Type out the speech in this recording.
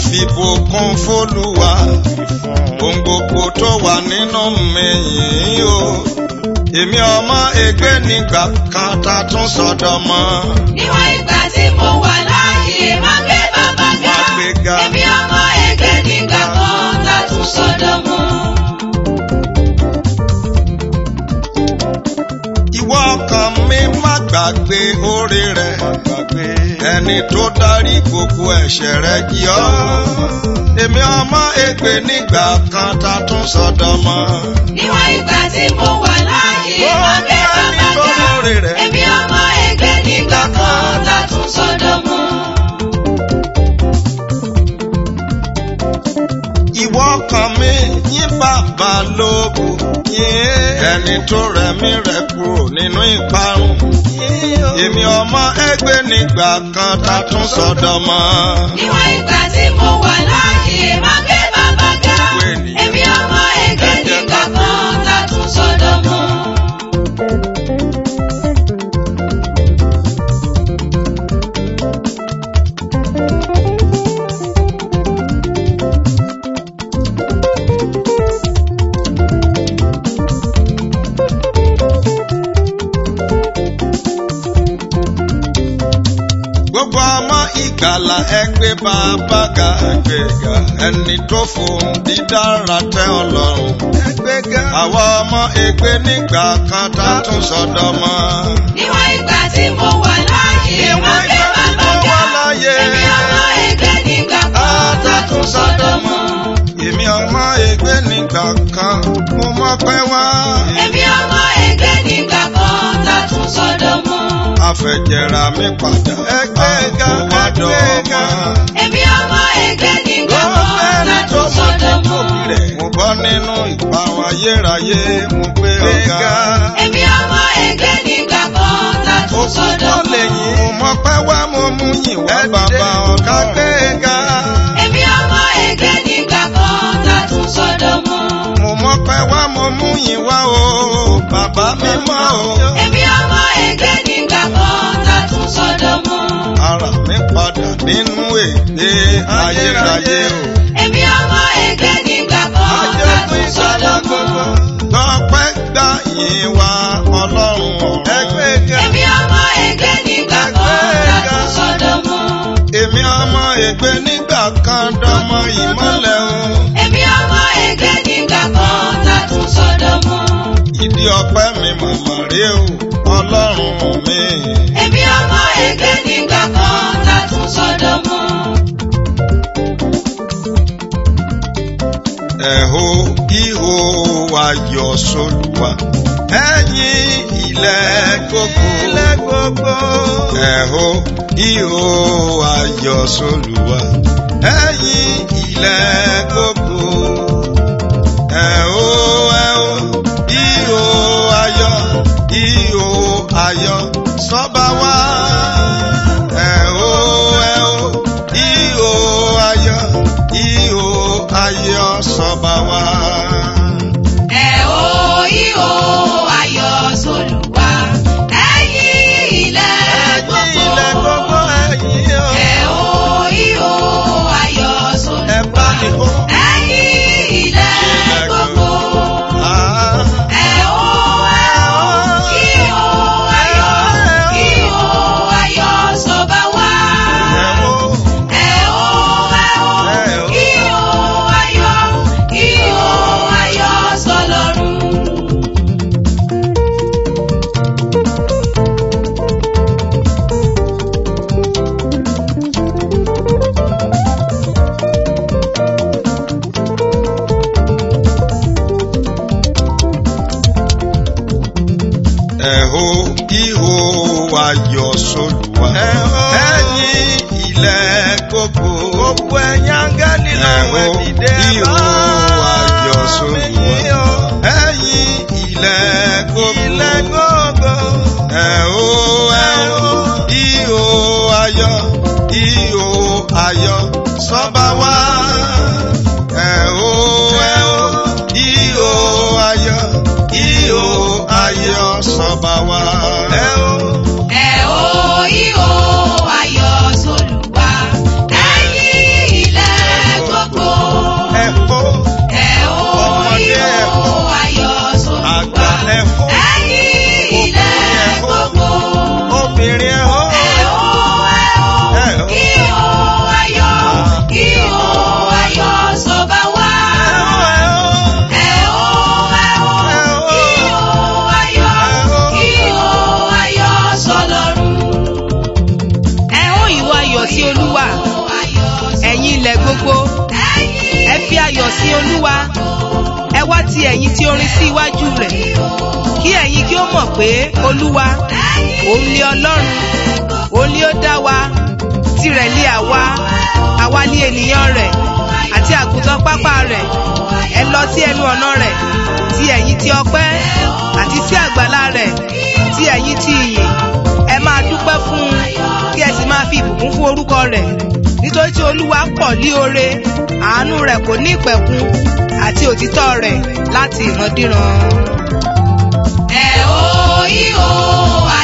fìbùkún fólúwa ohun gbogbo tó wà nínú mi yìí o èmi ọmọ ègbé nígbà kan tá a tún sọdọ mọ. Níwọ̀n ìgbà tí mo wà láàyè máa gbé bàbá ga. Máa gbé ga. Èmi ọmọ ẹgbẹ́ nígbà kan látún sọ́dọ̀ mọ́. ìwọ ọkàn mi má gbàgbé oore rẹ ẹni tó dárí gbogbo ẹ̀ṣẹ̀ rẹ jì ọ́ èmi ọmọ ègbé nígbà kan tá a tún sọdọ mọ. Níwọ̀n ìgbà tí mo wà láàyè Ó máa gbé ẹni bàbá tó ga. lóore rẹ̀. Èmi ọmọ ẹgbẹ́ nígbà kan látún sọ́dọ̀ mọ́. ìwọ ọkàn mi yín bàbá lógo ẹni tó rẹ̀mí rẹ̀ kúrò nínú ìparun èmi ọmọ ẹgbẹ́ nígbà kan tá a tún sọdọ mọ. Níwọ̀n ìgbà tí mo wà láàyè máa gbé bàbá ga. Gbogbo ènìyàn. Èmi ọmọ ẹgbẹ́ nígbà kan látún sọ́dọ̀ mọ́. gbogbo ọmọ ìgbàlà ẹgbẹ́ bàbá ga ẹgbẹ́ ga ẹni tó fohùn dídára tẹ́ ọlọ́run ẹgbẹ́ ga àwọn ọmọ ègbé nígbà kan tá a tún sọdọ mọ. Níwọ̀n ìgbà tí mo wà láàyè máa gbé bàbá Mo wà ga. láyé. Èmi ọmọ ẹgbẹ́ nígbà kan látún sọ́dọ̀ mọ́. èmi ọmọ ègbé nígbà kan mo mọ̀ pé wá. Èmi ọmọ ẹgbẹ́ nígbà kan látún sọ́dọ̀ mọ́. àfẹ̀jẹ̀ra mi padà ẹgbẹ́ ga ẹgbẹ́ ga. Èmi ọmọ ẹgbẹ́ nígbà kan látún sọ́dọ̀ mọ́. mo bọ́ nínú ìparun ayérayé mo gbé ọ̀gá. Èmi ọmọ ẹgbẹ́ nígbà kan látún sọ́dọ̀ mọ́. mo mọ̀ pé wá mo mú yìn wá bàbá ọ̀gá gbé ga. Èmi ọmọ ẹgbẹ́ nígbà kan látún sọ́dọ̀ mọ́. mo mọ̀ pé wá mo mú yìn wá o bàbá mi mọ́ o. Èmi ọmọ ẹgbẹ́ nígbà kan látún sọ́dọ̀ mọ́. ara mi padà nínú èdè ayérayé o. Èmi ọmọ ẹgbẹ́ nígbà kan látún sọ́dọ̀ mọ́. Tọ́pẹ́ gbà yín wá ọlọ́run ẹgbẹ́ ga. Èmi ọmọ ẹgbẹ́ nígbà kan látún sọ́dọ̀ mọ́. Èmi ọmọ ègbé nígbà kan dánmọ ìmọ́lẹ̀ o. Èmi ọmọ ẹgbẹ́ nígbà kan látún sọ́dọ̀ mọ́. Ìdí ọpẹ́ mi màmá rí o, ọlọ́run mi. Èmi ọmọ ẹgbẹ́ nígbà kan látún sọ́dọ̀ mọ́. Ẹ̀hó ihò ayọ̀ sólùwà. Ẹ̀yin ilẹ̀ gbogbo. Ilẹ̀ gbogbo. Ẹ̀hó ihò ayọ̀ sólùwà. Ẹ̀yin ilẹ̀ gbogbo. Ẹ̀hó ẹ̀hó ihò ayọ̀ ihò ayọ̀ sọ́ba wá. Ẹ̀hó ẹ̀hó ihò ayọ̀ ihò ayọ̀ sọ́ba wá. Ẹ ó ìhò ayọ̀ sólùwà. Ẹ̀yin ilẹ̀ gbogbo. ilẹ̀ gbogbo ẹ̀yin o. Ẹ ó ìhò ayọ̀ Ẹ sólùwà. bá mi hó. Ẹ̀yin ilẹ̀ gbogbo. Ah. Ẹ ó ẹ ó ìhò ayọ̀ ìhò ayọ̀ sọ́ba wá. Ẹ̀hó. Ẹ ó ẹ ó ìhò ayọ̀ ìhò ayọ̀ sọ́lọ́run. Ẹ̀hó ihò ayọ̀ sólùwà. Ẹ̀yin ilẹ̀ gbogbo. Gbogbo ẹ̀yin áńgẹ́lì lọ́wọ́ ẹ̀dìdẹ́. Ihò ayọ̀ sólùwà. Ẹ̀yin ilẹ̀ gbogbo. Ilẹ̀ gbogbo. Ẹ̀hó ẹ̀hó ihò ayọ̀ ihò ayọ̀ sọ́ba wá. Ẹ̀hó ẹ̀hó ihò ayọ̀ ihò ayọ̀ sọ́ba wá. Ẹ̀hó. Ẹ ó ìhò ayọ̀ sólùwà. Ẹ̀yin ilẹ̀ ti ẹ̀yin tí orin sí iwájú rẹ̀ kí ẹ̀yin kí ó mọ̀ pé olúwa òun ni ọlọ́run òun ni ó dá wa tirẹ̀ lé àwa àwa ní ènìyàn rẹ̀ àti àgùntàn pápá rẹ̀ ẹ lọ sí ẹnu ọ̀nà rẹ̀ ti ẹ̀yin ti ọpẹ́ àti sí àgbàlá rẹ̀ ti ẹ̀yin ti ìyìn ẹ máa dúpẹ́ fún un kí ẹ sì máa fi ìbùkún fún orúkọ rẹ̀ nítorí tí olúwa pọ̀ ní oore àánú rẹ̀ kò ní ìpẹ̀kun àti òtítọ́ rẹ̀ láti ìrandíran. ẹ ó yí o